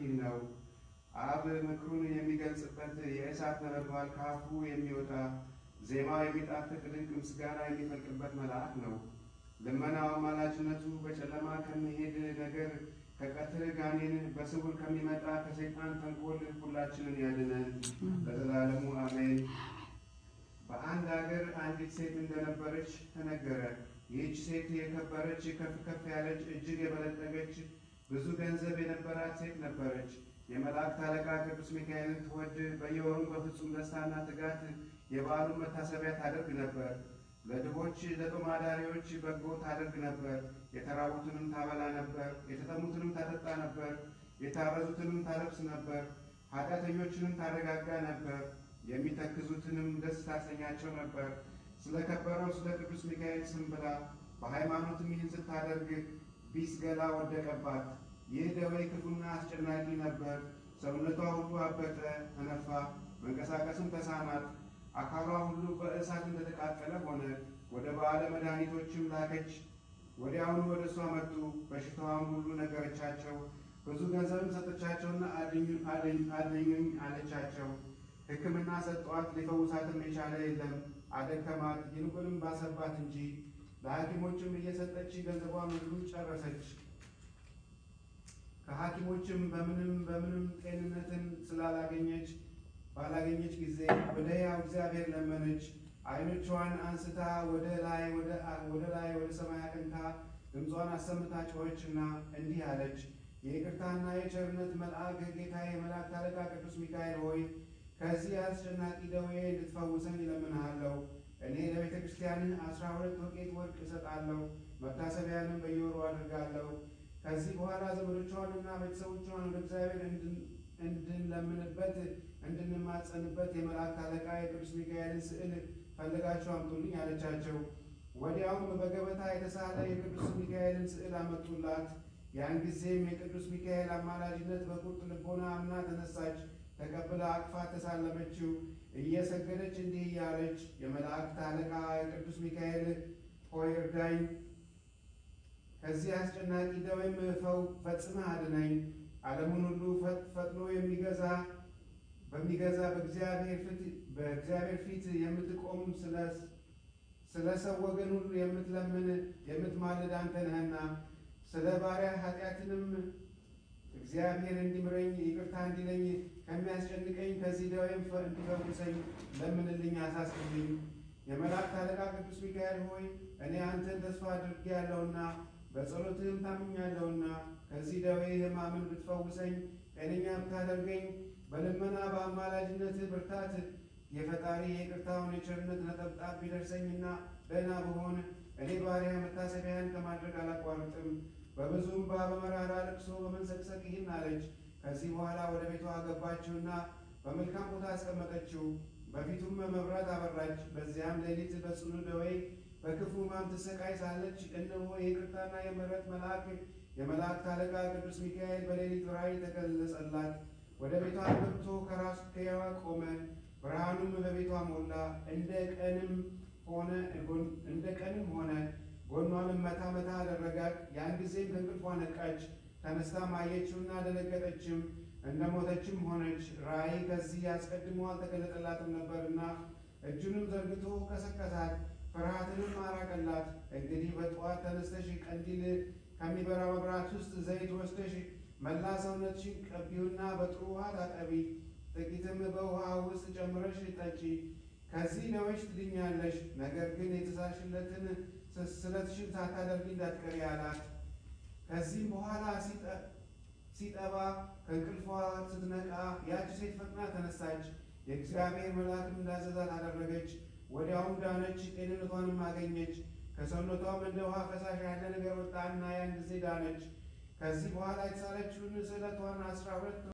እንዲህ ነው። አብ ምክሩን የሚገልጽበት የእሳት ነበልባል ከአፉ የሚወጣ ዜማው የሚጣፍጥ ድንቅ ምስጋና የሚፈልቅበት መልአክ ነው። ልመናው አማላጅነቱ በጨለማ ከሚሄድ ነገር ከቀትር ጋኔን በስውር ከሚመጣ ከሰይጣን ተንኮል ሁላችንን ያድነን ለዘላለሙ አሜን። በአንድ አገር አንዲት ሴት እንደነበረች ተነገረ። ይህች ሴት የከበረች ከፍ ከፍ ያለች እጅግ የበለጠገች ብዙ ገንዘብ የነበራት ሴት ነበረች። የመላእክት አለቃ ቅዱስ ሚካኤልን ትወድ በየወሩ በፍጹም ደስታና ትጋት የበዓሉን መታሰቢያ ታደርግ ነበር። ለድሆች ለጦም አዳሪዎች በጎ ታደርግ ነበር። የተራቡትንም ታበላ ነበር። የተጠሙትንም ታጠጣ ነበር። የታረዙትንም ታለብስ ነበር። ኃጢአተኞችንም ታረጋጋ ነበር። የሚተክዙትንም ደስ ታሰኛቸው ነበር። ስለ ከበረው ስለ ቅዱስ ሚካኤል ስም ብላ በሃይማኖትም ይህን ስታደርግ ቢስ ገላ ወደቀባት። ይህ ደዌ ክፉና አስጨናቂ ነበር። ሰውነቷ ሁሉ አበጠ፣ ተነፋ፣ መንቀሳቀስም ተሳናት። አካሏ ሁሉ በእሳት እንደተቃጠለ ሆነ። ወደ ባለ መድኃኒቶችም ላከች። ወዲያውኑ ወደ እሷ መጡ። በሽታዋም ሁሉ ነገረቻቸው። ብዙ ገንዘብም ሰጠቻቸውና አድኙኝ አለቻቸው። ሕክምና ሰጧት፣ ሊፈውሳትም የቻለ የለም። አደከማት፣ ይልቁንም ባሰባት እንጂ። ለሐኪሞችም እየሰጠች ገንዘቧን ሁሉ ጨረሰች። ከሐኪሞችም በምንም በምንም ጤንነትን ስላላገኘች ባላገኘች ጊዜ ወደ ሕያው እግዚአብሔር ለመነች። ዓይኖቿን አንስታ ወደ ላይ ወደ ላይ ወደ ሰማይ አቅንታ ድምጿን አሰምታ ጮኸችና እንዲህ አለች። የይቅርታና የቸርነት መልአክ ጌታዬ የመላእክት አለቃ ቅዱስ ሚካኤል ሆይ ከዚህ አስጨናቂ ደዌ እንድትፈውሰኝ እለምንሃለሁ። እኔ ለቤተ ክርስቲያንህ አስራ ሁለት ወቄት ወርቅ እሰጣለሁ፣ መታሰቢያንም በየወሩ አድርጋለሁ። ከዚህ በኋላ ዘመዶቿንና ቤተሰቦቿን ወደ እግዚአብሔር እንድንለምንበት እንድንማጸንበት የመላእክት አለቃ የቅዱስ ሚካኤልን ስዕል ፈልጋችሁ አምጡልኝ አለቻቸው። ወዲያውም በገበታ የተሳለ የቅዱስ ሚካኤልን ስዕል አመጡላት። ያን ጊዜም የቅዱስ ሚካኤል አማላጅነት በቁርጥ ልቦና አምና ተነሳች። ተቀብላ አቅፋ ተሳለመችው። እየሰገደች እንዲህ እያለች የመላእክት አለቃ የቅዱስ ሚካኤል ሆይ እርዳኝ፣ ከዚህ አስጨናቂ ደዌም ፈው ፈጽመህ አድነኝ። ዓለሙን ሁሉ ፈጥኖ የሚገዛ በሚገዛ በእግዚአብሔር ፊት የምትቆም ስለ ሰው ወገን ሁሉ የምትለምን የምትማልድ አንተ ነህና ስለ ባሪያ ኃጢአትንም እግዚአብሔር እንዲምረኝ ይቅርታ እንዲለኝ ከሚያስጨንቀኝ ከዚህ ደዌም እንዲፈውሰኝ ለምንልኝ፣ አሳስብልኝ። የመላእክት አለቃ ቅዱስ ሚካኤል ሆይ እኔ አንተን ተስፋ አድርጌያለሁና በጸሎትህም ታምኛለሁና ከዚህ ደዌ ሕማምን ብትፈውሰኝ ጤነኛ ብታደርገኝ በልመና በአማላጅነትህ ብርታት የፈጣሪ የይቅርታውን የቸርነት ነጠብጣብ ቢደርሰኝና ደህና ብሆን እኔ ባሪያ መታሰቢያን ከማድረግ አላቋርጥም። በብዙ እንባ በመራራ ልቅሶ በመንሰቅሰቅ ይህን አለች። ከዚህ በኋላ ወደ ቤቷ አገባችውና በመልካም ቦታ አስቀመጠችው። በፊቱም መብራት አበራች። በዚያም ሌሊት በጽኑ ደዌ በክፉ ሕማም ትሰቃይ ሳለች እነሆ የይቅርታና የምሕረት መልአክ የመላእክት አለቃ ቅዱስ ሚካኤል በሌሊት ራእይ ተገለጸላት። ወደ ቤቷ ገብቶ ከራሱ ከያዋ ቆመ። ብርሃኑም በቤቷ ሞላ። እንደ ቀንም ሆነ እንደ ቀንም ሆነ። ጎኗንም መታ መታ አደረጋት። ያን ጊዜም ከእንቅልፏ ነቃች። ተነስታም አየችውና ደነገጠችም፣ እንደ ሞተችም ሆነች። ራእይ ከዚህ አስቀድሞ አልተገለጠላትም ነበርና እጁንም ዘርግቶ ቀሰቀሳት፣ ፍርሃትንም አራቀላት። እንግዲህ በጠዋት ተነስተሽ ቀንዲል ከሚበራ መብራት ውስጥ ዘይት ወስደሽ መላ ሰውነትሽን ቀቢውና በጥሩ ውሃ ታጠቢ፣ ጥቂትም በውሃ ውስጥ ጨምረሽ ጠጪ። ከዚህ ደዌሽ ትድኛለሽ። ነገር ግን የተሳልሽለትን ስለትሽን ሳታደርጊ እንዳትቀሪ አላት። ከዚህም በኋላ ሲጠባ ከእንቅልፏ ስትነቃ ያች ሴት ፈጥና ተነሳች። የእግዚአብሔር መልአክም እንዳዘዛት አደረገች። ወዲያውም ዳነች፣ ጤንነቷንም አገኘች። ከሰውነቷም እንደ ውሃ ፈሳሽ ያለ ነገር ወጣና ያን ጊዜ ዳነች። ከዚህ በኋላ የተሳለችውን ስዕለቷን አስራ ሁለት